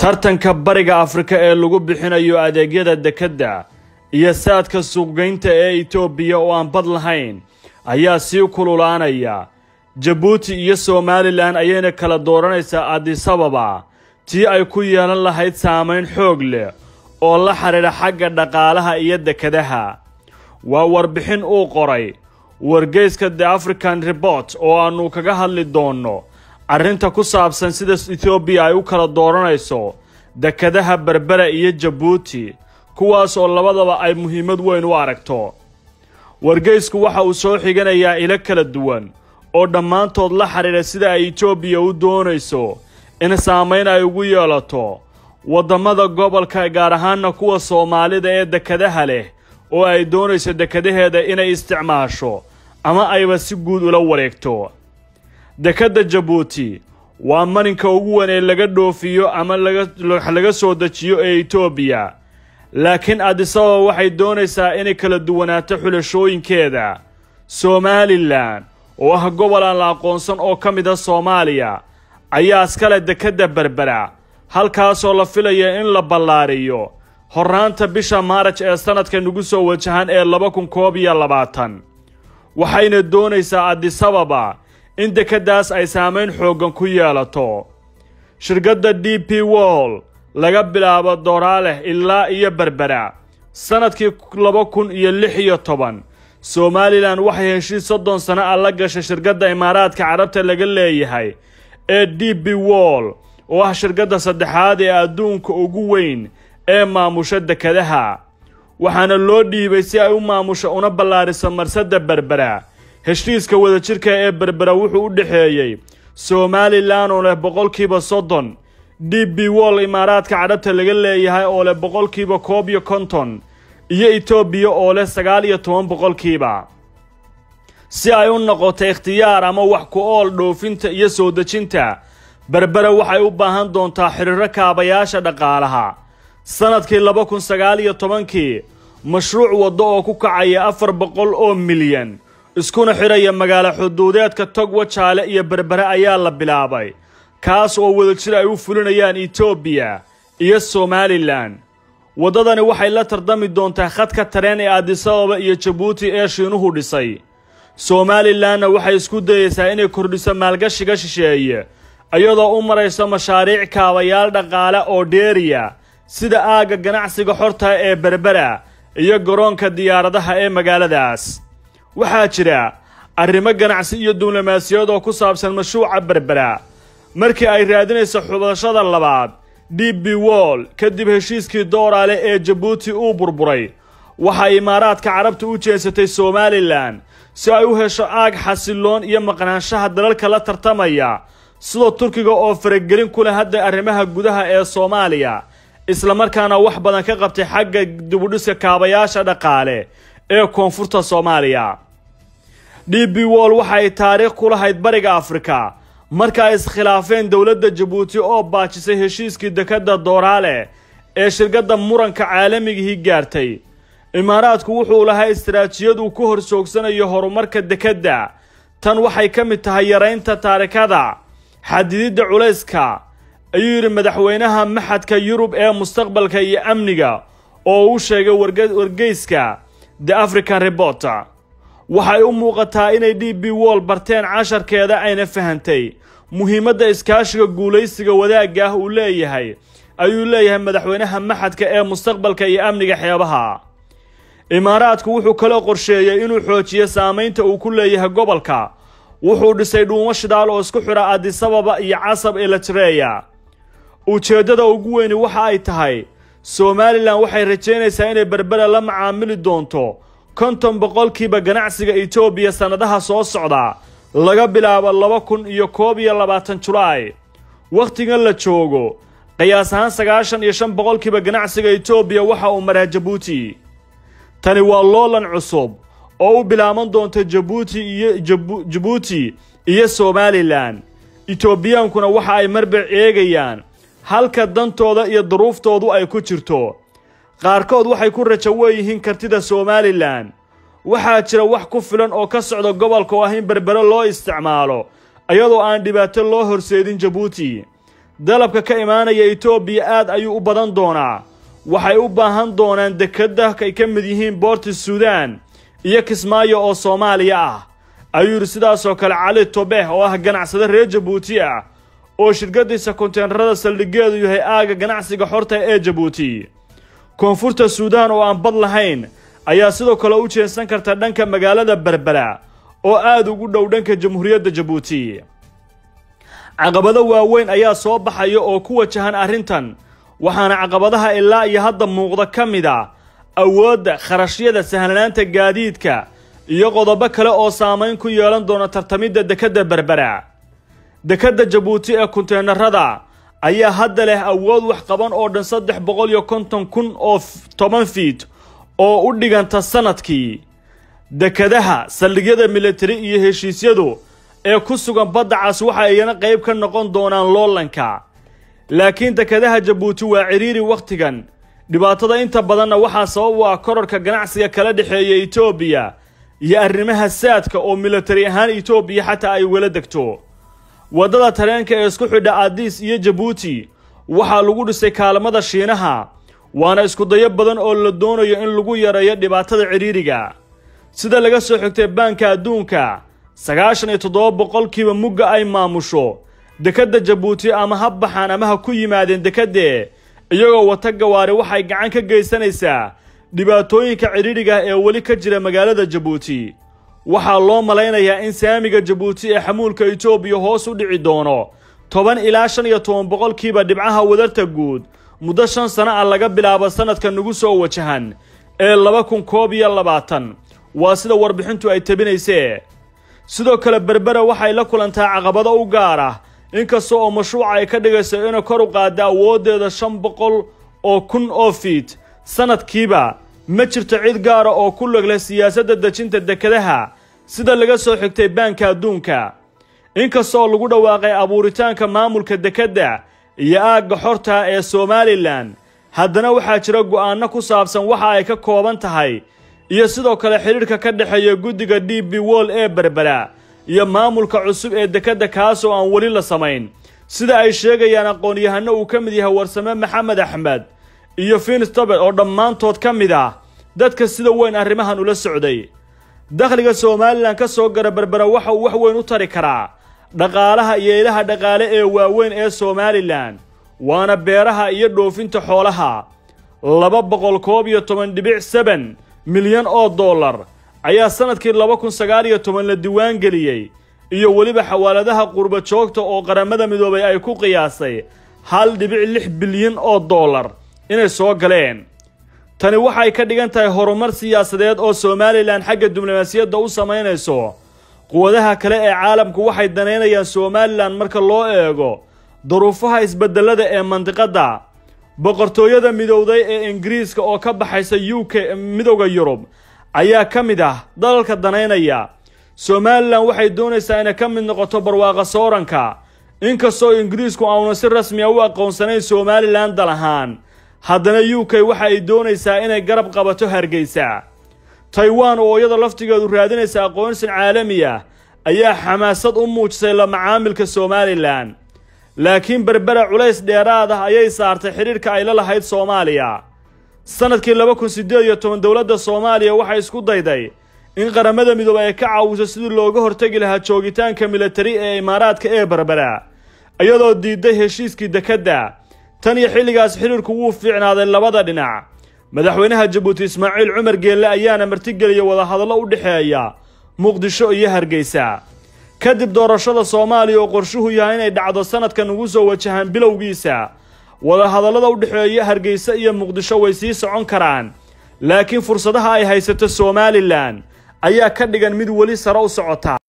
tartanka bariga afrika ee lagu bixinayo adeegyada dekedda iyo saadka suuqgeynta ee itoobiya oo aan bad lahayn ayaa sii kululaanaya jabuuti iyo somalilan ayayna kala dooranaysaa adisababa tii ay ku yeelan lahayd saamayn xoog leh oo la xidhiidha xagga dhaqaalaha iyo dekadaha waa warbixin uu qoray wargeyska the african report oo aannu kaga hadli doonno arrinta ku saabsan sida etoobiya ay u kala dooranayso dekadaha berbera iyo jabuuti kuwaas oo labadaba ay muhiimad weyn u aragto wargeysku waxa uu soo xiganayaa ilo kala duwan oo dhammaantood la xidhiidha sida ay etoobiya u doonayso in saamayn ay ugu yeelato waddamada gobolka gaar ahaanna kuwa soomaalida ee dekadaha leh oo ay doonayso dekadaheeda inay isticmaasho ama ayba si guud ula wareegto dekedda jabuuti waa marinka ugu weyn ee laga dhoofiyo ama laga soo dejiyo ee etoobiya laakiin adisababa waxay doonaysaa inay kala duwanaato xulashooyinkeeda somalilan oo ah gobol aan la aqoonsan oo ka mid a soomaaliya ayaa iskale dekedda berbera halkaasoo la filaya in la ballaariyo horraanta bisha maaraj ee sannadka nagu soo wajahan ee laba kun koob iyo labaatan waxayna doonaysaa adisababa in dekeddaas ay saamayn xooggan ku yeelato shirkadda d p wall laga bilaabo dooraaleh ilaa iyo berbera sannadkii laba kun iyo lix iyo toban somalilan waxay heshiis soddon sano ah la gashay shirkadda imaaraadka carabta laga leeyahay ee d b wall oo ah shirkadda saddexaad ee adduunka ugu weyn ee maamusha dekadaha waxaana loo dhiibay si ay u maamusho una ballaariso marsadda berbera heshiiska wadajirka ee berbera wuxuu u dhexeeyey somalilan oo leh boqolkiiba soddon d b wall imaaraadka cadhabta laga leeyahay oo leh boqolkiiba koob iyo konton iyo etoobiya oo leh sagaal iyo toban boqolkiiba si ay u noqoto ikhtiyaar ama wax ku ool dhoofinta iyo soo dejinta berbera waxay u baahan doontaa xiriiro kaabayaasha dhaqaalaha sannadkii laba kun sagaal iyo tobankii mashruuc waddo oo ku kacaya afar boqol oo milyan iskuna xidhaya magaalo xuduudeedka togwa jaale iyo berbere ayaa la bilaabay kaas oo wadajir ay u fulinayaan etoobiya iyo somalilan waddadani waxay la tardami doontaa khadka tareen ee adisababa iyo jabuuti ee shiinuhu dhisay somalilanna waxay isku dayeysaa inay kordhiso maalgashiga shisheeye iyadoo u marayso mashaariic kaabayaal dhaqaale oo dheeriya sida aagga ganacsiga xorta ee berbera iyo garoonka diyaaradaha ee magaaladaas waxaa jira arrimo ganacsi iyo diblomaasiyad oo ku saabsan mashruuca berbera markii ay raadinayso xubashada labaad d b wall kadib heshiiskii dooraale ee jabuuti uu burburay waxay imaaraadka carabta u jeesatay somalilan si ay u hesho aag xasiloon iyo maqnaanshaha dalalka la tartamaya sida turkiga oo faragelin ku leh hadda arrimaha gudaha ee soomaaliya islamarkaana wax badan ka qabtay xagga dibudhiska kaabayaasha dhaqaale ee koonfurta soomaaliya d b wall waxay taariikh ku lahayd bariga afrika marka ay iskhilaafeen dowladda jabuuti oo baajisay heshiiskii dekedda dooraale ee shirkadda muranka caalamigihii gaartay imaaraadku wuxuu lahaa istaraatijiyad uu ku hor joogsanayo horumarka dekedda tan waxay ka mid tahay yaraynta taarikada xadididda culayska ayuu yidhi madaxweynaha maxadka yurub ee mustaqbalka iyo amniga oo uu sheegay wargeyska the african reporter waxay u muuqataa inay d b wall barteen casharkeeda ayna fahantay muhiimadda iskaashiga guulaysiga wadaagga ah uu leeyahay ayuu leeyahay madaxweynaha maxadka ee mustaqbalka iyo amniga xeebaha imaaraadku wuxuu kaloo qorsheeyey inuu xoojiyo saamaynta uu ku leeyahay gobolka wuxuu dhisay dhuumo shidaal oo isku xidha adisababa iyo casab ee latreya ujeeddada ugu weyni waxa ay tahay somalilan waxay rajaynaysaa inay berbera la macaamili doonto konton boqolkiiba ganacsiga etoobiya sannadaha soo socda laga bilaabo laba kun iyo koob iyo labaatan julaay wakhtigan la joogo qiyaas ahaan sagaashan iyo shan boqolkiiba ganacsiga etoobiya waxa uu maraa jabuuti tani waa loolan cusub oo u bilaaban doonta jabuuti iyo jabuuti iyo somalilan etoobiyaankuna waxa ay marba eegayaan halka dantooda iyo duruuftoodu ay ku jirto qaarkood waxay ku rajo weeyihiin kartida somalilan waxaa jira wax ku filan oo ka socda gobolka oo ah in berbere loo isticmaalo iyadoo aan dhibaato loo horseedin jabuuti dalabka ka imaanaya etoobiya aad ayuu u badan doonaa waxay u baahan doonaan dekada ay ka mid yihiin boorti suudaan iyo kismaayo oo soomaaliya ah ayuu yidhi sidaasoo kale cali tobeh oo ah ganacsade reer jabuuti ah oo shirkadiisa konteenarada saldhigeedu yahay aaga ganacsiga xorta ee jabuuti koonfurta suudaan oo aan bad lahayn ayaa sidoo kale u jeensan karta dhanka magaalada berbera oo aad ugu dhow dhanka jamhuuriyadda jabuuti caqabado waaweyn ayaa soo baxaya oo ku wajahan arrintan waxaana caqabadaha ilaa iyo hadda muuqda ka mid a awoodda kharashyada sahlanaanta gaadiidka iyo qodobo kale oo saamayn ku yeelan doona tartamidda dekedda berbera dekedda jabuuti ee konteenarada ayaa hadda leh awood wax qaban oo dhan saddex boqol iyo konton kun oo toban fiit oo u dhiganta sanadkii dekadaha saldhigyada militari iyo heshiisyadu ee ku sugan badda cas waxa iyana qayb ka noqon doonaan loolanka laakiin dekadaha jabuuti waa cidhiiri wakhtigan dhibaatada inta badanna waxaa sabab u ah korarka ganacsiga kala dhexeeya etoobiya iyo arrimaha saadka oo militari ahaan etoobiya xataa ay wala degto waddada tareenka ee isku xidha aadiis iyo jabuuti waxaa lagu dhisay kaalmada shiinaha waana iskudayo badan oo la doonayo in lagu yareeyo dhibaatada cidhiiriga sida laga soo xigtay baanka adduunka sagaashan iyo toddoba boqolkiiba mugga ay maamusho dekedda jabuuti ama ha baxaan ama ha ku yimaadeen dekedde iyagoo wata gawaari waxay gacan ka geysanaysaa dhibaatooyinka cidhiidhiga ee weli ka jira magaalada jabuuti waxaa loo malaynayaa in saamiga jabuuti ee xamuulka etoobiya hoos u dhici doono toban ilaa shan iyo toban boqolkiiba dhibcaha wadarta guud muddo shan sano ah laga bilaabo sanadka nagu soo wajahan ee laba kun koob iyo labaatan waa sida warbixintu ay tabinaysee sidoo kale berbera waxay la kulantaa caqabado u gaar ah inkasta oo mashruuca ay ka dhigayso inay kor u qaadda awooddeeda shan boqol oo kun oo fiit sanadkiiba ma jirto cid gaara oo ku log leh siyaasadda dejinta dekadaha sida laga soo xigtay baanka adduunka inkasta oo lagu dhawaaqay abuuritaanka maamulka dekedda iyo aagga xorta ee somalilan haddana waxaa jira go'aanno ku saabsan waxa ay ka kooban tahay iyo sidoo kale xidhiidhka ka dhexeeya guddiga d b wol ee berbera iyo maamulka cusub ee dekedda kaas oo aan weli la samayn sida ay sheegayaan aqoon-yahano uu ka mid yahay warsame maxamed axmed iyo finstobet oo dhammaantood ka mid ah dadka sida weyn arrimahan ula socday dakhliga somalilan ka soo gara berbera waxa uu wax weyn u tari karaa dhaqaalaha iyo ilaha dhaqaale ee waaweyn ee somalilan waana beeraha iyo dhoofinta xoolaha laba boqol koob iyo toban dhibic seben milyan oo dollar ayaa sanadkii laba kun sagaal iyo toban la diiwaan geliyey iyo weliba xawaaladaha qurba joogta oo qaramada midoobay ay ku qiyaasay hal dhibic lix bilyan oo dollar inay soo galeen tani waxay ka dhigan tahay horumar siyaasadeed oo somalilan xagga diblomaasiyadda u samaynayso quwadaha kale ee caalamku waxay danaynayaan somalilan marka loo eego duruufaha isbedelada ee mandiqadda boqortooyada midowday ee ingiriiska oo ka baxaysa u k midowda yurub ayaa ka mid ah dalalka danaynaya somalilan waxay doonaysaa inay ka mid noqoto barwaaqa sooranka inkastoo ingiriisku auna si rasmi a u aqoonsanayn somalilan dal ahaan haddana u k waxa ay doonaysaa inay garab qabato hargeysa taiwan oo iyada laftigeedu raadinaysa aqoonsin caalami ah ayaa xamaasad u muujisay la macaamilka somalilan laakiin berbera culays dheeraad ah ayay saartay xidhiidhka ay la lahayd soomaaliya sanadkii laba kun siddeed iyo toban dowladda soomaaliya waxay isku dayday in qaramada midoobay ay ka caawiso sidii looga hortegi lahaa joogitaanka militari ee imaaraadka ee berbera iyadoo diiday heshiiskii dekedda tan iyo xilligaas xidhiidhku wuu fiicnaaday labada dhinac madaxweynaha jabuuti ismaaciil cumar geelle ayaana martigeliyay wadahadallo u dhexeeya muqdisho iyo hargeysa kadib doorashada soomaaliya oo qorshuhu yahay inay dhacdo sanadkan ugu soo wajahaan bilowgiisa wadahadallada u dhexeeya hargeysa iyo muqdisho way sii socon karaan laakiin fursadaha ay haysato somalilan ayaa ka dhigan mid weli sare u socota